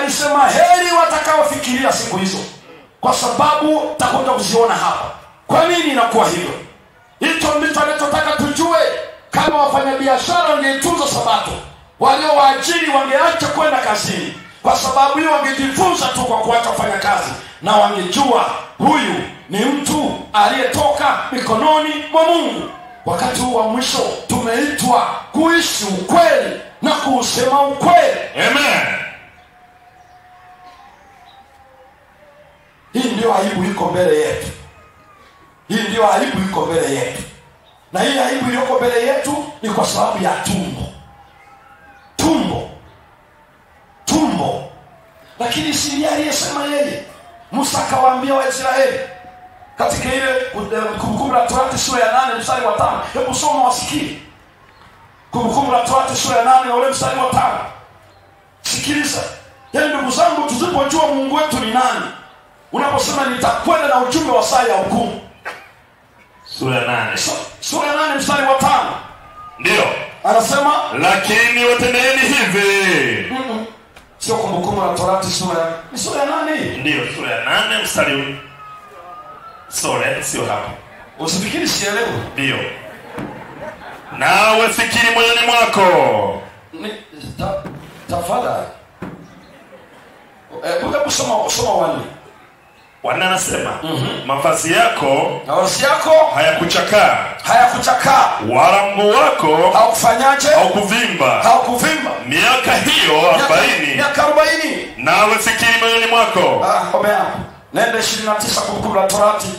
alisema heri watakaofikiria siku hizo kwa sababu takwenda kuziona hapa kwa nini inakuwa hivyo hicho ndicho anachotaka tujue kama wafanyabiashara wangeitunza sabato waliowaajiri wangeacha kwenda kazini kwa sababu hiyo wangejifunza tu kwa kuacha kufanya kazi na wangejua huyu ni mtu aliyetoka mikononi mwa mungu wakati huu wa mwisho tumeitwa kuishi ukweli na kuusema ukweli Amen. hii ndio aibu iko mbele yetu hii ndio aibu iko mbele yetu na hii aibu iliyoko mbele yetu ni kwa sababu ya tumbo tumbo tumbo lakini si ndiye aliyesema yeye musa akawaambia waisraeli katika ile eh, kumbukumbu la torati sura ya nane mstari wa tano hebu soma wasikie kumbukumbu la torati sura ya nane na ule mstari wa tano sikiliza yaani ndugu zangu tusipojua mungu wetu ni nani unaposema nitakwenda na ujumbe wa saa ya hukumu Sura ya nane. Su- sura ya nane mstari wa tano Ndiyo. anasema Lakini watendeeni hivi. mm-mm, sio kumbukumbu la torati sura ya ni sura ya nane hii Ndiyo, sura ya nane mstari sore, sio hapo. usifikiri sielewi Ndiyo. Nawe fikiri moyoni mwako. Ni- ta- tafadhali Eh, hebu soma soma wani Bwana anasema mavazi yako na wasi yako hayakuchakaa hayakuchakaa wala mguu wako haukufanyaje haukuvimba haukuvimba miaka hiyo arobaini miaka arobaini nawe fikiri moyoni mwako Ah, omea nenda ishirini na tisa kumbukumbu la torati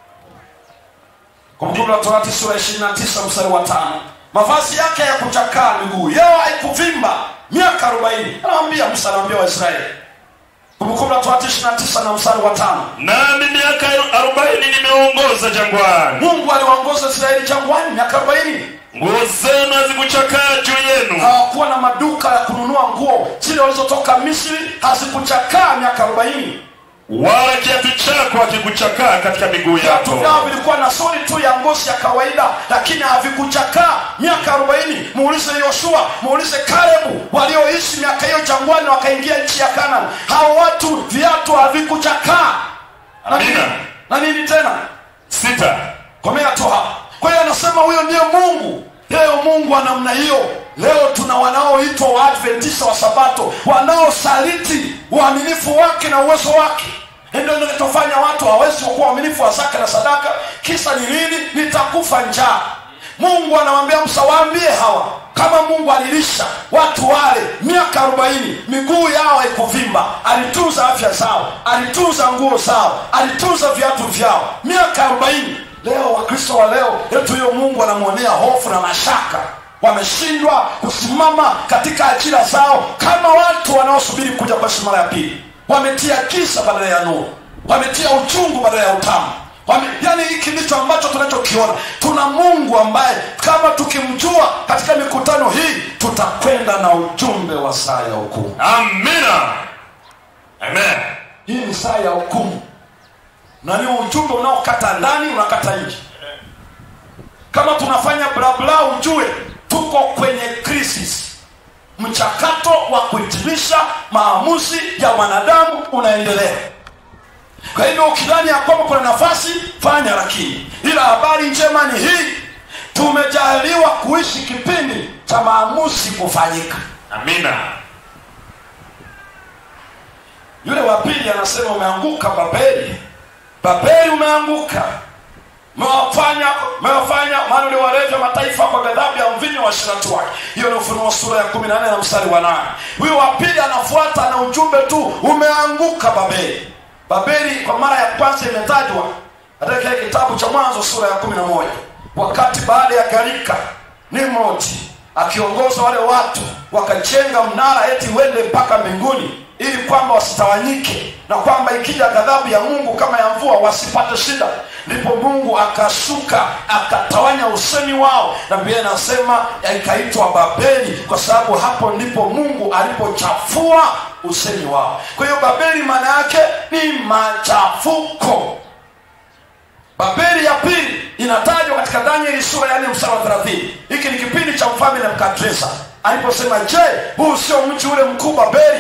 kumbukumbu la torati sura ya ishirini na tisa mstari wa tano mavazi yake ya kuchakaa miguu yao haikuvimba miaka arobaini anawambia musa anawambia waisraeli kumbukumbu la torati ishirini na tisa na mstari wa tano nami miaka arobaini nimeongoza jangwani mungu aliwaongoza israeli jangwani miaka arobaini nguo zenu hazikuchakaa juu yenu hawakuwa na maduka ya kununua nguo zile walizotoka misri hazikuchakaa miaka arobaini wala kiatu chako hakikuchakaa katika miguu viatu vyao yako vilikuwa na soli tu ya ngozi ya kawaida lakini havikuchakaa miaka arobaini muulize yoshua muulize karebu walioishi miaka hiyo jangwani wakaingia nchi ya kanan hao watu viatu havikuchakaa na nini, Amina. na nini tena sita komea tu hapa kwa hiyo anasema huyo ndiye mungu leo mungu wa namna hiyo leo tuna wanaoitwa waadventista wa sabato wanaosaliti uaminifu wake na uwezo wake ndio kinachofanya watu hawezi kuwa waaminifu wa zaka na sadaka kisa ni nini nitakufa njaa mungu anawambia msawaambie hawa kama mungu alilisha watu wale miaka arobaini miguu yao haikuvimba alitunza afya zao alitunza nguo zao alitunza viatu vyao miaka arobaini leo wakristo wa leo yetu hiyo mungu anamwonea hofu na mashaka wameshindwa kusimama katika ajira zao kama watu wanaosubiri kuja kwa Yesu mara ya pili wametia kisa badala ya nuru wametia uchungu badala ya utamu Wame, yani hiki ndicho ambacho tunachokiona tuna mungu ambaye kama tukimjua katika mikutano hii tutakwenda na ujumbe wa saa ya hukumu amina amen hii ni saa ya hukumu na ni ujumbe unaokata ndani unakata nje kama tunafanya blabla ujue tuko kwenye crisis mchakato wa kuhitimisha maamuzi ya wanadamu unaendelea kwa hivyo ukidhani ya kwamba kuna nafasi fanya lakini ila habari njema ni hii tumejaliwa kuishi kipindi cha maamuzi kufanyika amina yule wa pili anasema umeanguka babeli babeli umeanguka mewafanya mewafanya maana uliwalevya mataifa kwa ghadhabu ya mvinyo wa shirati wake hiyo ni ufunuo sura ya kumi na nne na mstari wa nane huyo wa pili anafuata na ujumbe tu umeanguka babeli babeli kwa mara ya kwanza imetajwa katika kile kitabu cha mwanzo sura ya kumi na moja wakati baada ya gharika nimrodi akiongoza wale watu wakajenga mnara eti wende mpaka mbinguni ili kwamba wasitawanyike na kwamba ikija ghadhabu ya mungu kama ya mvua wasipate shida ndipo mungu akashuka akatawanya usemi wao na biblia inasema ikaitwa babeli kwa sababu hapo ndipo mungu alipochafua usemi wao kwa hiyo babeli maana yake ni machafuko babeli ya pili inatajwa katika danieli sura ya nne mstari wa thelathini hiki ni kipindi cha mfalme nebukadreza aliposema je huu sio mji ule mkuu babeli lilo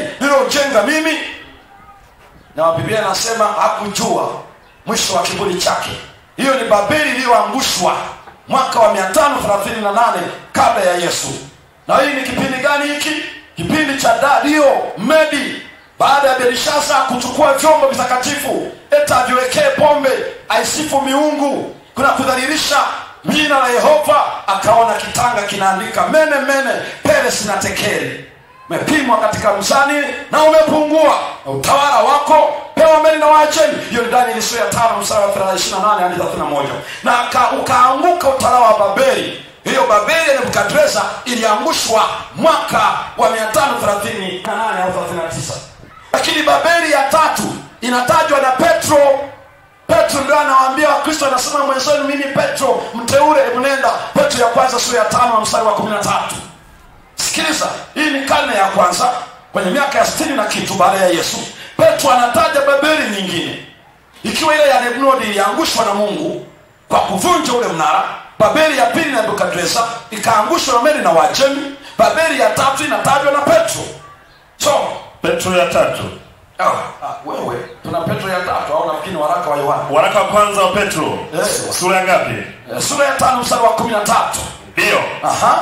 niliyojenga mimi na biblia inasema hakujua mwisho wa kiburi chake hiyo ni babeli iliyoangushwa mwaka wa 538 kabla ya yesu na hii ni kipindi gani hiki kipindi cha dario medi baada ya belishasa kuchukua vyombo vitakatifu eta aviwekee pombe aisifu miungu kuna kudhalilisha jina la yehova akaona kitanga kinaandika mene mene peres na tekeri umepimwa katika mzani na umepungua na utawala wako pewa meli na waacheni hiyo ni danieli sura ya tano mstari wa 28 hadi 31 na aka- ukaanguka utawala wa babeli hiyo babeli ya nebukadreza iliangushwa mwaka wa 538 au 39 lakini babeli ya tatu inatajwa na petro petro ndio anawaambia wakristo anasema mwenzenu mimi petro mteule hebu nenda petro ya kwanza sura ya tano mstari wa kumi na tatu sikiliza hii ni karne ya kwanza kwenye miaka ya sitini na kitu baada ya yesu petro anataja babeli nyingine ikiwa ile ya nebnodi iliangushwa na mungu kwa kuvunja ule mnara babeli ya pili na nebukadreza ikaangushwa na meli na wajemi babeli ya tatu inatajwa na petro so petro ya tatu ah, ah, wewe tuna petro ya tatu au nafikiri ni waraka wa yohana waraka wa kwanza wa petro Yes. sura ya ngapi Eh, sura ya tano mstari wa kumi na tatu ndiyo aha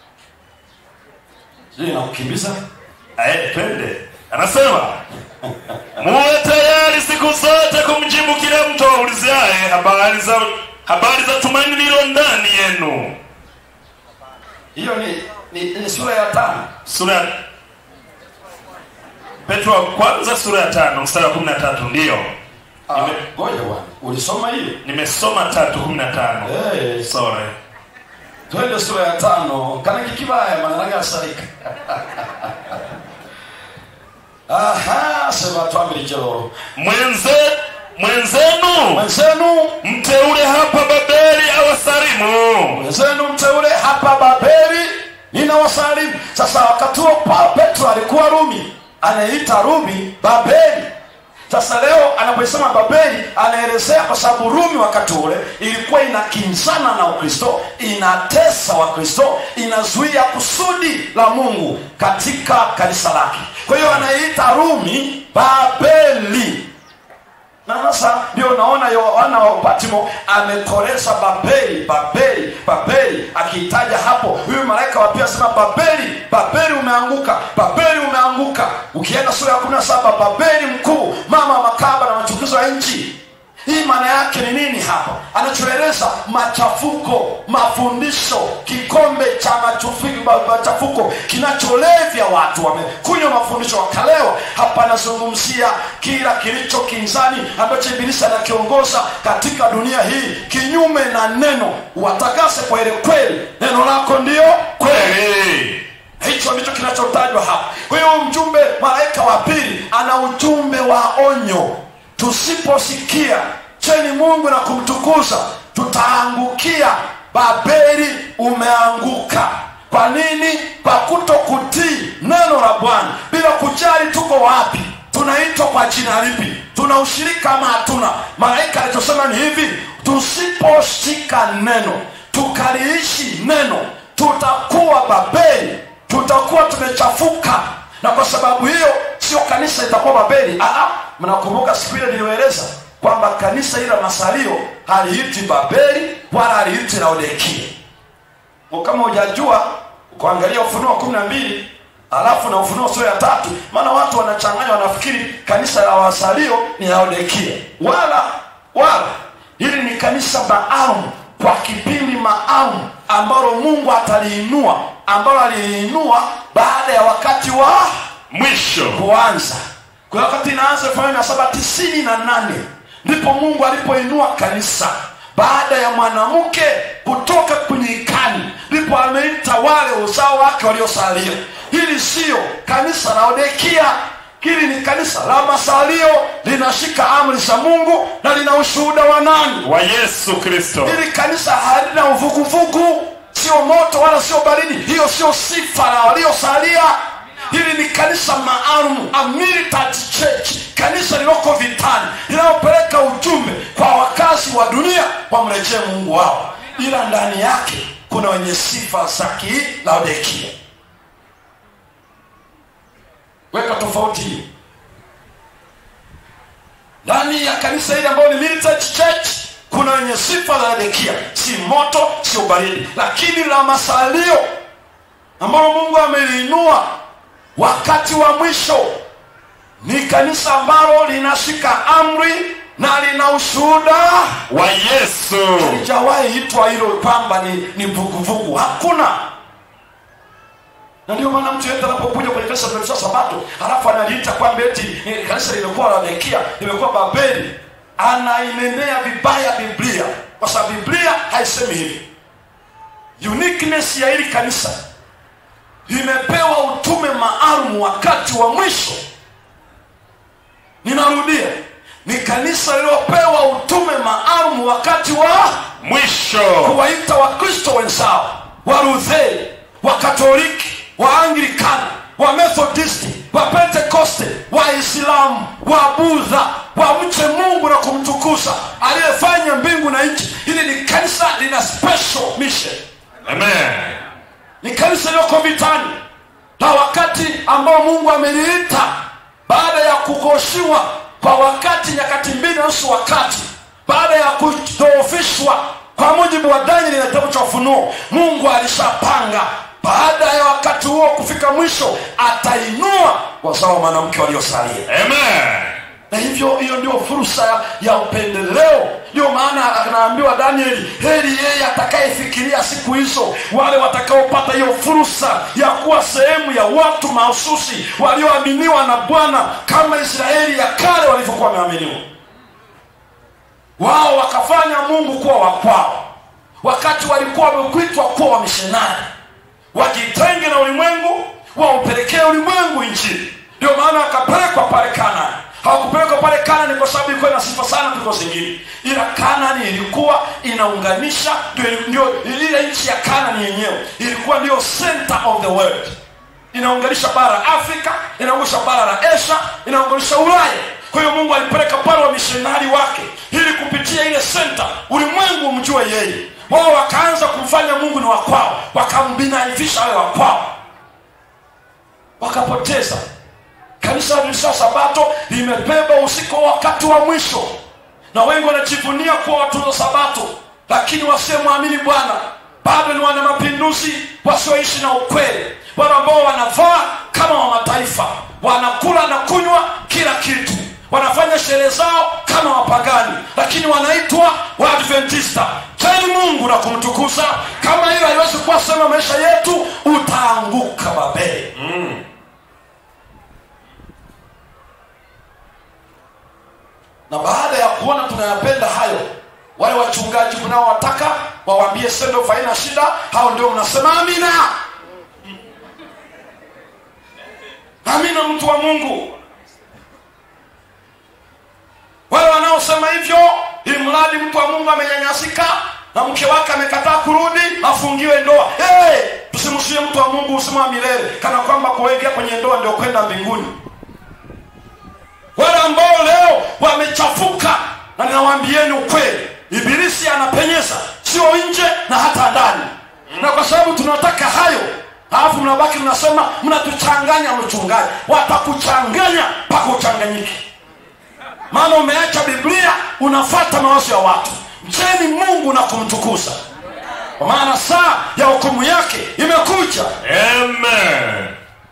hii inakukimbiza Ae, twende anasema muwe tayari siku zote kumjibu kila mtu aulizaye habari za habari za tumaini lilo ndani yenu hiyo ni, ni, ni sura ya tano sura ya petro wa kwanza sura ya tano mstari wa kumi na tatu ndiyo Ah, Nime- ngoja bwana ulisoma hiyo nimesoma tatu kumi na tano Eh, sorry twende sura ya tano kana kikibaya manaragasalika aha sema twamilijelo mwenze mwenzenu mwenzenu mteule hapa babeli awasalimu mwenzenu mteule hapa babeli nina wasalimu sasa wakati huo pa petro alikuwa rumi anayeita rumi babeli sasa leo anaposema babeli anaelezea kwa sababu rumi wakati ule ilikuwa inakinzana na ukristo inatesa wakristo inazuia kusudi la mungu katika kanisa lake kwa hiyo anayeita rumi babeli na sasa ndio unaona yohana wa patimo amekoleza babeli babeli babeli akiitaja hapo huyu malaika wa pia asema babeli babeli umeanguka babeli umeanguka ukienda sura ya kumi na saba babeli mkuu mama wa makaba na machukizo ya nchi hii maana yake ni nini hapa anachoeleza machafuko mafundisho kikombe cha machufi- ma- machafuko kinacholevya watu wamekunywa mafundisho wakalewa hapa anazungumzia kila kilicho kinzani ambacho ibilisi anakiongoza katika dunia hii kinyume na neno watakase kwa ile kweli neno lako ndio kweli kweli hicho ndicho kinachotajwa hapa kwa hiyo mjumbe malaika wa pili ana ujumbe wa onyo tusiposikia cheni mungu na kumtukuza tutaangukia babeli umeanguka kwa nini kwa kuto kutii neno la bwana bila kujali tuko wapi tunaitwa kwa jina lipi tuna ushirika ama hatuna malaika alichosema ni hivi tusiposhika neno tukaliishi neno tutakuwa babeli tutakuwa tumechafuka na kwa sababu hiyo sio kanisa itakuwa babeli Aa, mnakumbuka siku ile niliyoeleza kwamba kanisa hili la masalio haliiti babeli wala haliiti laodikia Kwa kama hujajua kuangalia ufunuo kumi na mbili alafu na ufunuo sura ya tatu maana watu wanachanganya wanafikiri kanisa la wasalio ni laodikia wala wala hili ni kanisa maalum kwa kipindi maalum ambalo mungu ataliinua ambalo aliliinua baada ya wakati wa mwisho kuanza kwa wakati inaanza elfu moja mia saba tisini na nane ndipo mungu alipoinua kanisa baada ya mwanamke kutoka kwenye ikani ndipo ameita wale uzao wake waliosalia hili siyo kanisa la odekia hili ni kanisa la masalio linashika amri za mungu na lina ushuhuda wa nani wa yesu kristo hili kanisa halina uvuguvugu sio moto wala sio baridi hiyo sio sifa la waliosalia hili ni kanisa maalum a militant church kanisa liloko vitani linalopeleka ujumbe kwa wakazi wa dunia wamrejee mungu wao ila ndani yake kuna wenye sifa za kilaodikia weka tofauti hii ndani ya kanisa hili ambayo ni militant church kuna wenye sifa za Laodikia, si moto sio baridi, lakini la masalio ambalo Mungu ameliinua wakati wa mwisho ni kanisa ambalo linashika amri na lina ushuhuda. wa yesu Halijawahi itwa hilo kwamba ni ni vuguvugu, hakuna. Na ndio maana mtu yeyote anapokuja kwenye kanisa la Sabato halafu analiita kwamba eti eh, kanisa limekuwa Laodikia, limekuwa Babeli, anainenea vibaya Biblia, kwa sababu Biblia haisemi hivi. Uniqueness ya hili kanisa limepewa utume maalum wakati wa mwisho. Ninarudia, ni kanisa lililopewa utume maalum wakati wa mwisho kuwaita wakristo wenzao walutheri wakatoliki waanglikana wamethodisti wapentekoste waislamu wabudha wamche mungu na kumtukuza aliyefanya mbingu na nchi hili ni kanisa lina special mission amen ni kanisa lililoko vitani na wakati ambao mungu ameliita baada ya kugoshiwa kwa wakati nyakati mbili na nusu wakati baada ya kudhoofishwa kwa mujibu wa danieli na kitabu cha ufunuo mungu alishapanga baada ya wakati huo kufika mwisho atainua wazao wa mwanamke waliosalia amen na hivyo hiyo ndio fursa ya, ya upendeleo ndio maana anaambiwa danieli heri yeye atakayefikiria siku hizo wale watakaopata hiyo fursa ya kuwa sehemu ya watu mahususi walioaminiwa na bwana kama israeli ya kale walivyokuwa wameaminiwa wao wakafanya mungu kuwa wakwao wakati walikuwa wamekuitwa kuwa wamishonari wajitenge na ulimwengu waupelekee ulimwengu injili ndio maana wakapelekwa pale kanani hawakupelekwa pale kanani kwa sababu ilikuwa ina sifa sana kuliko zingine ila kanani ilikuwa inaunganisha ndio- ndio ile nchi ya kanani yenyewe ilikuwa ndio center of the world inaunganisha bara la afrika inaunganisha bara la asia inaunganisha ulaya kwa hiyo mungu alipeleka pale wamishonari wake ili kupitia ile senta ulimwengu umjue yeye wao wakaanza kumfanya mungu ni wakwao wakambinaifisha awe wakwao wakapoteza kanisa la Adventista wa sabato limebeba usiku wa wakati wa mwisho na wengi wanajivunia kuwa watunza sabato lakini wasiomwamini bwana bado ni wana mapinduzi wasioishi na ukweli wale ambao wanavaa kama wa mataifa wanakula na kunywa kila kitu wanafanya sherehe zao kama wapagani lakini wanaitwa waadventista cheni mungu na kumtukuza kama hilo haliwezi kuwa sema maisha yetu utaanguka babeli na baada ya kuona tunayapenda hayo wale wachungaji mnaowataka wawaambie sendo faina shida hao ndio mnasema amina amina mtu wa mungu wale wanaosema hivyo ili mradi mtu wa mungu amenyanyasika na mke wake amekataa kurudi afungiwe ndoa hey, tusimshie mtu wa mungu usima wa milele kana kwamba kuingia kwenye ndoa ndio kwenda mbinguni wale ambao leo wamechafuka na ninawaambieni ukweli ibilisi anapenyeza sio nje na hata ndani na kwa sababu tunataka hayo alafu mnabaki mnasema mnatuchanganya mchungaji watakuchanganya mpaka uchanganyiki maana umeacha biblia unafata mawazo ya watu mcheni mungu na kumtukuza kwa maana saa ya hukumu yake imekuja amen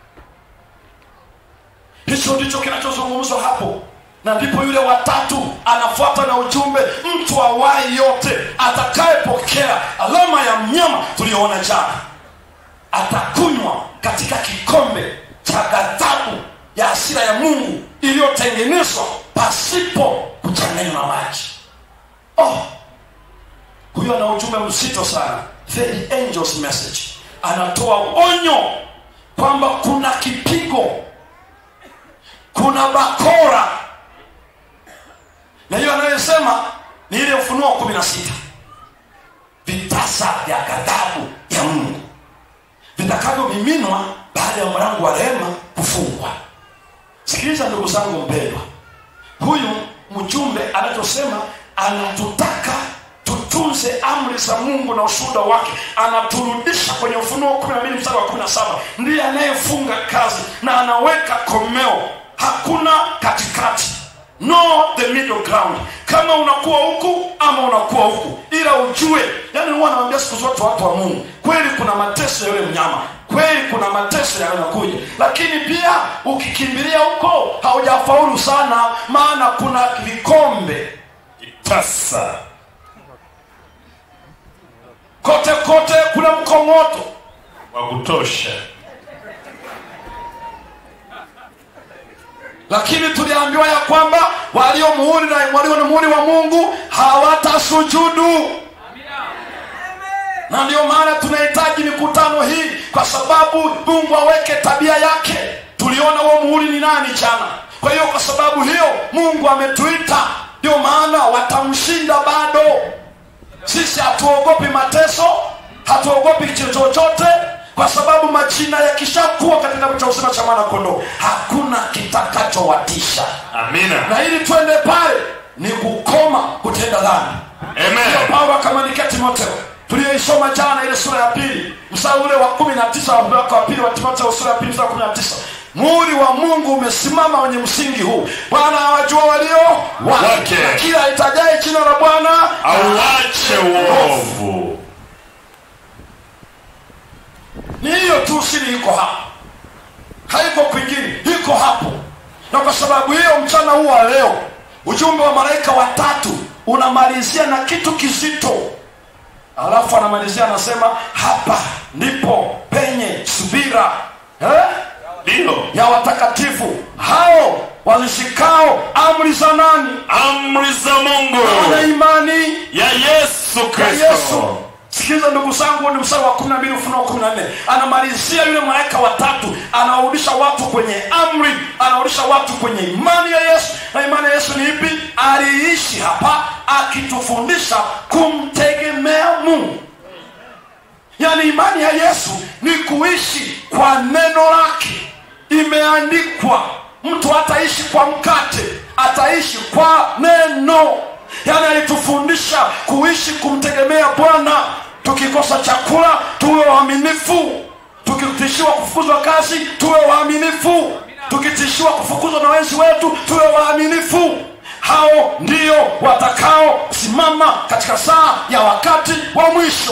hicho ndicho kinachozungumzwa hapo na ndipo yule watatu anafuata na ujumbe mtu awai yote atakayepokea alama ya mnyama tuliyoona jana atakunywa katika kikombe cha ghadhabu ya hasira ya mungu iliyotengenezwa pasipo kuchanganywa na maji oh huyo ana ujumbe mzito sana the angels message anatoa onyo kwamba kuna kipigo kuna bakora na hiyo anayosema ni ile ufunuo kumi na sita vitasa vya ghadhabu ya mungu vitakavyomiminwa baada ya mlango wa rehema kufungwa sikiliza ndugu zangu mpendwa huyu mjumbe anachosema anatutaka tutu tutunze amri za mungu na ushuhuda wake anaturudisha kwenye ufunuo 12 mstari wa 17 ndiye anayefunga kazi na anaweka komeo hakuna katikati no the middle ground kama unakuwa huku ama unakuwa huku ila ujue yani huwa anawambia siku zote watu wa mungu kweli kuna mateso ya yule mnyama kweli kuna mateso yanayokuja lakini pia ukikimbilia huko haujafaulu sana maana kuna vikombe tasa kote kote kuna mkongoto wa kutosha lakini tuliambiwa ya kwamba walio muhuri na walio na muhuri wa mungu hawatasujudu na ndio maana tunahitaji mikutano hii kwa sababu mungu aweke tabia yake tuliona huo muhuri ni nani jana kwa hiyo kwa sababu hiyo mungu ametuita ndio maana watamshinda bado sisi hatuogopi mateso hatuogopi kitu chochote kwa sababu majina yakishakuwa katika kitabu cha uzima cha mwana kondoo hakuna kitakachowatisha amina na ili twende pale ni kukoma kutenda dhambi amen paulo akamwandikia timotheo tuliyoisoma jana ile sura ya pili mstari ule wa kumi na tisa wa mlaka wa pili wa timotheo sura ya pili mstari wa kumi na tisa muhuri wa mungu umesimama wenye msingi huu bwana awajua walio wake Wake. na kila aitajaye jina la bwana auache uovu ni hiyo tu siri iko hapo haiko kwingine iko hapo na kwa sababu hiyo mchana huu wa leo ujumbe wa malaika watatu unamalizia na kitu kizito alafu anamalizia anasema hapa ndipo penye subira eh? ndiyo ya watakatifu hao wazishikao amri za nani amri za mungu wana imani ya yesu ya kristo yesu sikiliza ndugu zangu ni mstari wa kumi na mbili ufunuo kumi na nne anamalizia yule malaika watatu anawarudisha watu kwenye amri anawarudisha watu kwenye imani ya yesu na imani ya yesu ni ipi aliishi hapa akitufundisha kumtegemea mungu yaani imani ya yesu ni kuishi kwa neno lake imeandikwa mtu hataishi kwa mkate ataishi kwa neno yaani alitufundisha kuishi kumtegemea bwana tukikosa chakula tuwe waaminifu tukitishiwa kufukuzwa kazi tuwe waaminifu tukitishiwa kufukuzwa na wenzi wetu tuwe waaminifu hao ndio watakaosimama katika saa ya wakati wa mwisho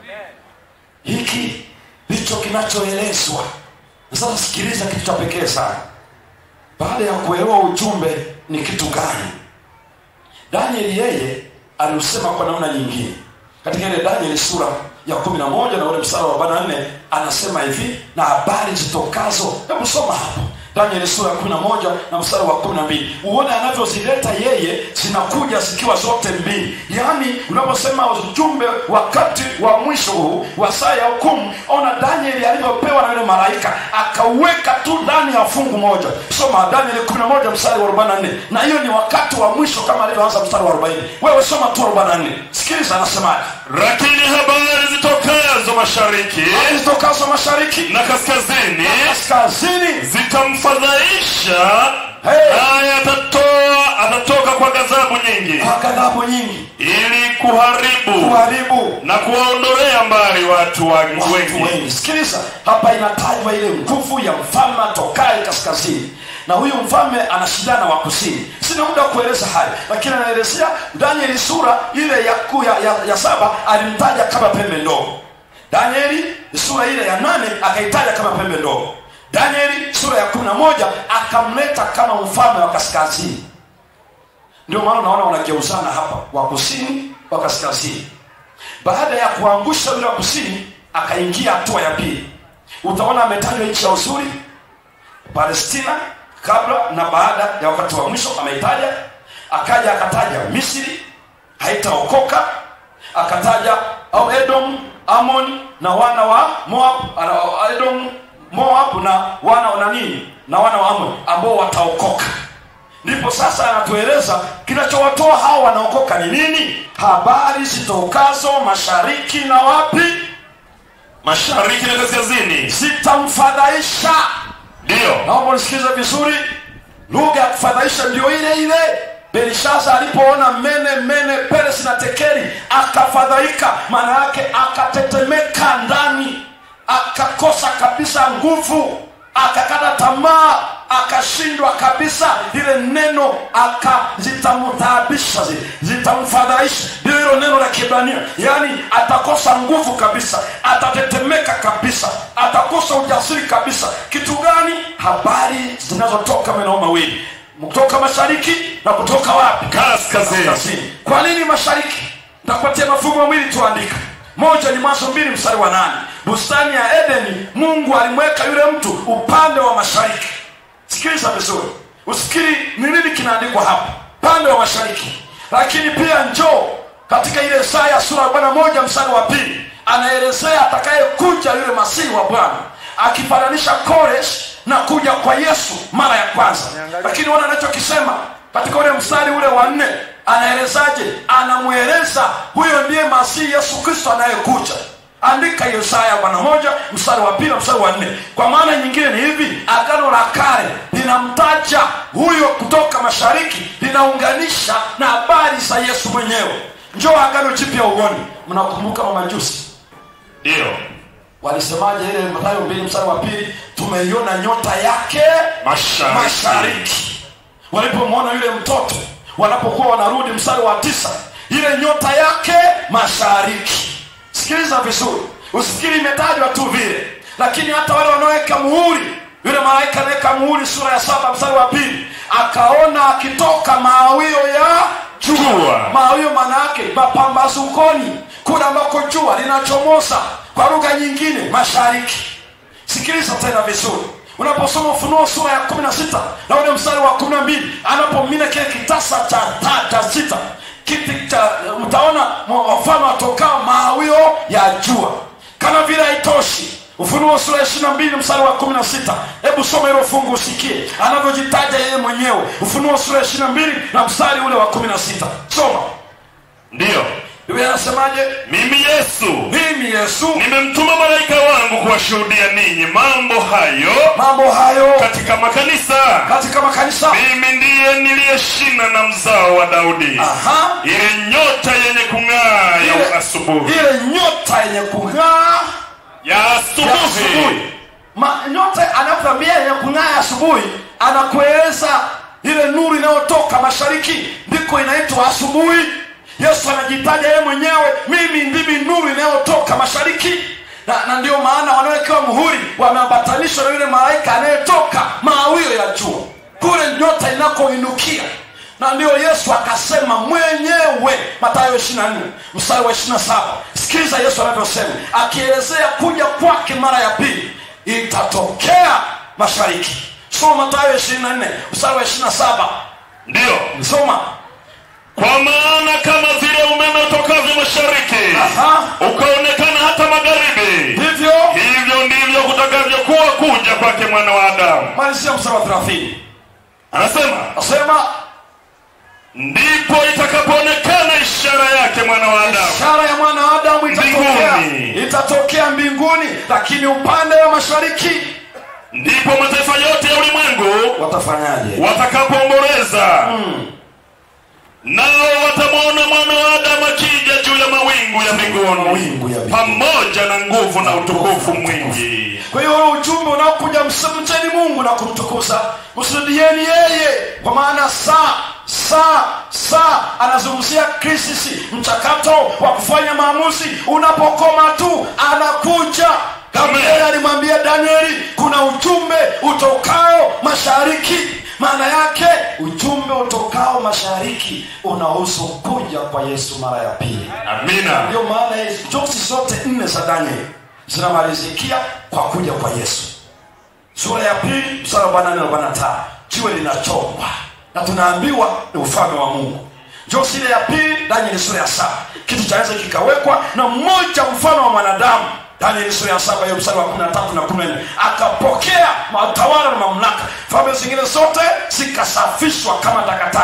hiki ndicho kinachoelezwa Na sasa sikiliza kitu cha pekee sana baada ya kuelewa ujumbe ni kitu gani danieli yeye aliusema kwa namna nyingine katika ile danieli sura ya kumi na moja na ule mstari wa arobaini na nne anasema hivi na habari zitokazo hebu soma hapo danieli sura ya kumi na moja na mstari wa kumi na mbili uone anavyozileta yeye zinakuja zikiwa zote mbili yaani unaposema ujumbe wakati wa mwisho huu wa saa ya hukumu ona danieli alivyopewa na yule malaika akauweka tu ndani ya fungu moja soma danieli kumi na moja mstari wa arobaini na nne na hiyo ni wakati wa mwisho kama alivyoanza mstari wa arobaini wewe soma tu arobaini na nne sikiliza anasemaje lakini habari zitokazo mashariki zitokazo mashariki na kaskazini kaskazini zitamfadhaisha Hey. naye atatoa atatoka kwa ghadhabu nyingi kwa ghadhabu nyingi ili kuharibu kuharibu na kuwaondolea mbali watu wa- watu wengi wengi sikiliza hapa inatajwa ile nguvu ya mfalme atokaye kaskazini na huyu mfalme anashindana wa kusini sina muda wa kueleza haya lakini anaelezea danieli sura ile ya, ku- ya, ya, ya saba alimtaja kama pembe ndogo danieli sura ile ya nane akaitaja kama pembe ndogo danieli sura ya kumi na moja akamleta kama mfalme wa kaskazini ndio maana unaona wanageuzana hapa wa kusini wa kaskazini baada ya kuangusha yule wa kusini akaingia hatua ya pili utaona ametajwa nchi ya uzuri palestina kabla na baada ya wakati wa mwisho ameitaja akaja akataja misri haitaokoka akataja au edom amon na wana wa moab ana- edom moab na wana wa nini na wana wa amon ambao wataokoka ndipo sasa anatueleza kinachowatoa hao wanaokoka ni nini habari zitokazo mashariki na wapi mashariki na kaskazini zitamfadhaisha ndiyo naomba unisikilize vizuri lugha ya kufadhaisha ndio ile ile belishaza alipoona mene mene peresi na tekeri akafadhaika maana yake akatetemeka ndani akakosa kabisa nguvu akakata tamaa akashindwa kabisa lile neno akazitamtaabisha zitamfadhaisha ndio hilo neno la kibrania yaani atakosa nguvu kabisa atatetemeka kabisa atakosa ujasiri kabisa kitu gani habari zinazotoka maeneo mawili kutoka mashariki na kutoka wapi kaskazini kaskazini kwa nini mashariki ntakupatia mafungu mawili tuandika moja ni mwanzo mbili mstari wa nane bustani ya edeni mungu alimweka yule mtu upande wa mashariki sikiliza vizuri usikiri ni nini kinaandikwa hapa upande wa mashariki lakini pia njoo katika ile Isaya sura arobaini na moja mstari wa pili anaelezea atakayekuja yule masihi wa bwana akifananisha Koresh na kuja kwa yesu mara ya kwanza lakini wana anachokisema katika ule mstari ule wa nne anaelezaje anamweleza huyo ndiye masihi yesu kristo anayekuja andika hiyo Isaya bwana moja mstari wa pili na mstari wa nne kwa maana nyingine ni hivi agano la kale linamtaja huyo kutoka mashariki linaunganisha na habari za yesu mwenyewe njoo agano jipya uoni mnakumbuka mamajusi ndio walisemaje ile matayo mbili mstari wa pili tumeiona nyota yake Mashariki. mashariki walipomwona yule mtoto wanapokuwa wanarudi mstari wa tisa ile nyota yake mashariki sikiliza vizuri usifikiri imetajwa tu vile lakini hata wale wanaoweka muhuri yule malaika anaweka muhuri sura ya saba mstari wa pili akaona akitoka maawio ya Jua. maawio maana yake mapambazukoni kule ambako jua linachomoza kwa lugha nyingine mashariki sikiliza tena vizuri unaposoma ufunuo sura ya kumi na sita na ule mstari wa kumi na mbili anapomina kile kitasa cha ta, cha sita kiti cha mtaona wafalme watokao maawio ya jua kama vile haitoshi ufunuo sura ya ishiri na mbili mstari wa kumi na sita hebu soma hilo fungu usikie anavyojitaja yeye mwenyewe ufunuo sura ya ishiri na mbili na mstari ule wa kumi na sita soma ndio biblia anasemaje mimi yesu mimi yesu nimemtuma malaika wangu kuwashuhudia ninyi mambo hayo mambo hayo katika makanisa katika makanisa mimi ndiye niliye shina na mzao wa daudi Aha. ile nyota yenye kung'aa ya Ile- asubuhi ile nyota yenye kung'aa ya ya asubuhi asubuhi Ma- nyota anapoambia yenye kung'aa ya asubuhi anakueleza ile nuru inayotoka mashariki ndiko inaitwa asubuhi yesu anajitaja yeye mwenyewe mimi ndimi nuru inayotoka mashariki na, na ndio maana wanaowekewa muhuri wameambatanishwa na yule malaika anayetoka maawio ya jua kule nyota inakoinukia na ndio yesu akasema mwenyewe matayo 24 mstari wa 27 sikiliza yesu anavyosema akielezea kuja kwake mara ya pili itatokea mashariki soma matayo 24 mstari wa 27 ndiyo soma kwa maana kama vile umeme utokavyo mashariki Aha. ukaonekana hata magharibi hivyo hivyo ndivyo kutakavyokuwa kuja kwake mwana wa adamu malizia mstari wa 30 anasema nasema ndipo itakapoonekana ishara yake mwana wa adamu ishara ya mwana wa adamu itatokea Mbinguni. itatokea mbinguni lakini upande wa mashariki ndipo mataifa yote ya ulimwengu watafanyaje watakapoomboleza nao watamwona mwana wa adamu akija juu ya mawingu ya Mawingu ya mbinguni mbinguni. pamoja na nguvu na utukufu mwingi kwa hiyo ule ujumbe unaokuja msemcheni mungu na kumtukuza msujudieni yeye kwa maana saa saa saa anazungumzia krisisi mchakato wa kufanya maamuzi unapokoma tu anakuja gabrieli alimwambia danieli kuna ujumbe utokao mashariki maana yake ujumbe utokao mashariki unahusu kuja kwa yesu mara ya pili amina ndio maana hizi joksi zote nne za danieli zinamalizikia kwa kuja kwa yesu sura ya pili mstari wa 44 na 45 jiwe linachongwa na tunaambiwa ni ufalme wa mungu joksi ile ya pili danieli sura ya saba kitu cha enzi kikawekwa na mmoja mfano wa mwanadamu danieli sura ya saba hiyo mstari wa 13 na 14 akapokea matawala na mamlaka falme zingine zote zikasafishwa kama takataka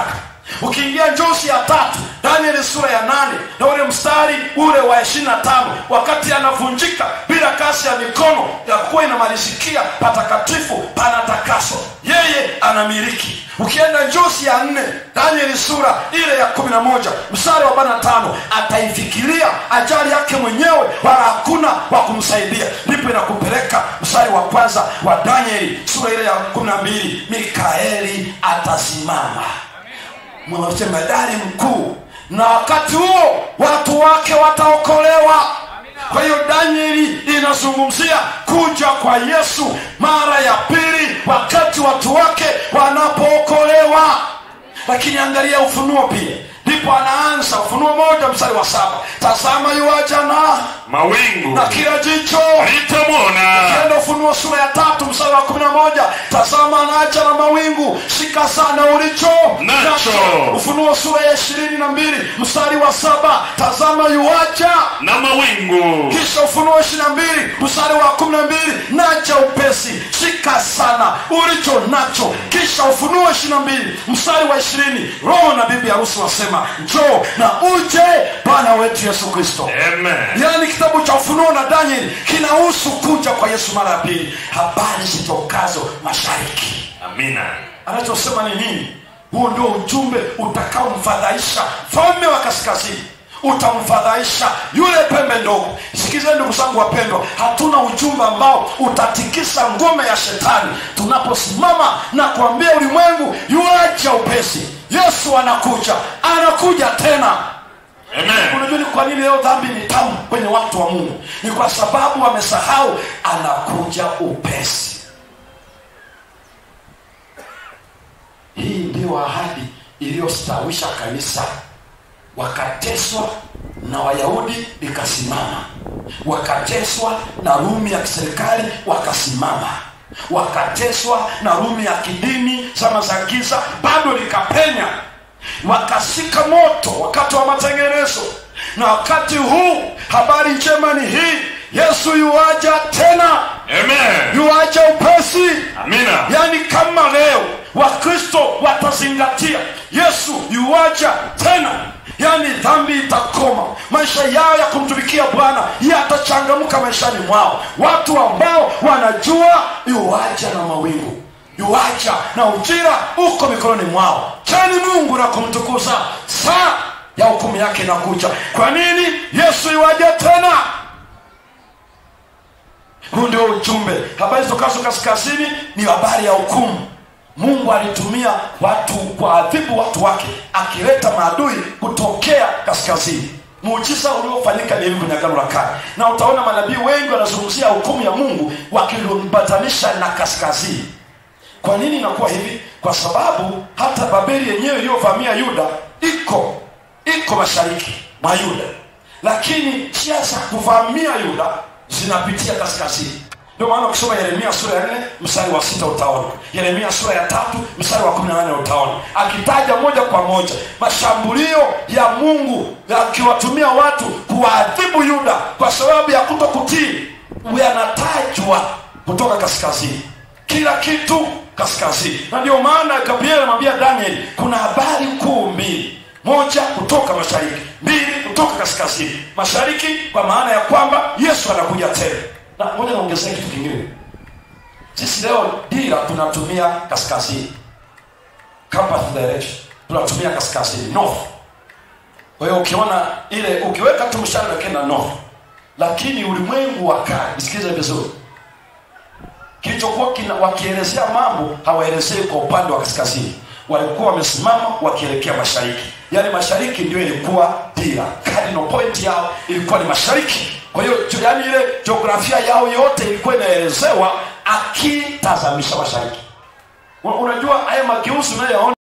ukiingia njozi ya tatu danieli sura ya nane na ule mstari ule wa ishirina na tano wakati anavunjika bila kasi ya mikono ya kuwa inamalizikia patakatifu panatakaso yeye anamiliki ukienda njozi ya nne danieli sura ile ya kumi na moja mstari wa arobaini na tano ataifikiria ajali yake mwenyewe wala hakuna wa kumsaidia ndipo inakupeleka mstari wa kwanza wa danieli sura ile ya kumi na mbili mikaeli atasimama mjemadari mkuu na wakati huo watu wake wataokolewa kwa hiyo danieli inazungumzia kuja kwa yesu mara ya pili wakati watu wake wanapookolewa lakini angalia ufunuo pia ndipo anaanza ufunuo moja mstari wa saba tazama yuaja na mawingu na kila jicho litamwona ukienda ufunuo sura ya tatu mstari wa kumi na moja tazama anaja na mawingu shika sana ulicho Nacho. ufunuo sura ya ishirini na mbili mstari wa saba tazama yuaja na mawingu kisha ufunuo ishiri na mbili mstari wa kumi na mbili naja upesi shika sana ulicho nacho kisha ufunuo ishiri na mbili mstari wa ishirini roho na bibi harusi wasema njoo na uje bwana wetu yesu kristo amen yaani kitabu cha ufunuo na danieli kinahusu kuja kwa yesu mara ya pili habari zitokazo mashariki amina anachosema ni nini huo ndio ujumbe utakaomfadhaisha mfalme wa kaskazini utamfadhaisha yule pembe ndogo sikizeni ndugu zangu wapendwa hatuna ujumbe ambao utatikisa ngome ya shetani tunaposimama na kuambia ulimwengu yuacha upesi yesu anakuja anakuja tena amen unajua ni kwa nini leo dhambi ni tamu kwenye watu wa mungu ni kwa sababu wamesahau anakuja upesi hii ndiyo ahadi iliyostawisha kanisa wakateswa na wayahudi likasimama wakateswa na rumi ya kiserikali wakasimama wakateswa na rumi ya kidini zama za giza bado likapenya wakashika moto wakati wa matengenezo na wakati huu habari njema ni hii yesu yuaja tena amen yuaja upesi amina yaani kama leo wakristo watazingatia yesu yuaja tena yaani dhambi itakoma maisha yao ya kumtumikia bwana yatachangamka maishani mwao watu ambao wanajua yuaja na mawingu yuaja na ujira uko mikononi mwao chani mungu na kumtukuza saa ya hukumu yake inakuja kwa nini yesu yuaja tena huu ndio ujumbe habari zitokazo kaskazini ni habari ya hukumu mungu alitumia watu kuadhibu watu wake akileta maadui kutokea kaskazini muujiza uliofanyika ni hivi kwenye agano la kale na utaona manabii wengi wanazungumzia hukumu ya mungu wakilumbatanisha na kaskazini kwa nini inakuwa hivi kwa sababu hata babeli yenyewe iliyovamia yuda iko iko mashariki mwa yuda lakini njia za kuvamia yuda zinapitia kaskazini ndio maana ukisoma yeremia sura ya nne mstari wa sita utaona yeremia sura ya tatu mstari wa kumi na nane utaona akitaja moja kwa moja mashambulio ya mungu akiwatumia watu kuwaadhibu yuda kwa sababu ya kuto kutii yanatajwa kutoka kaskazini kila kitu kaskazini na ndio maana gabriel anamwambia danieli kuna habari kuu mbili moja kutoka mashariki mbili kutoka kaskazini mashariki kwa maana ya kwamba yesu anakuja tena na moja naongezea kitu kingine sisi leo dira tunatumia kaskazini compass direction tunatumia kaskazini north kwa hiyo ukiona ile ukiweka tu mshale unakwenda north lakini ulimwengu wa kale nisikilize vizuri kilichokuwa kina- wakielezea mambo hawaelezei kwa upande wa kaskazini walikuwa wamesimama wakielekea mashariki yaani mashariki ndio ilikuwa dira cardinal point yao ilikuwa ni mashariki kwa hiyo jo- yaani ile jiografia yao yote ilikuwa inaelezewa akitazamisha mashariki Una- unajua haya mageuzi unayoyaona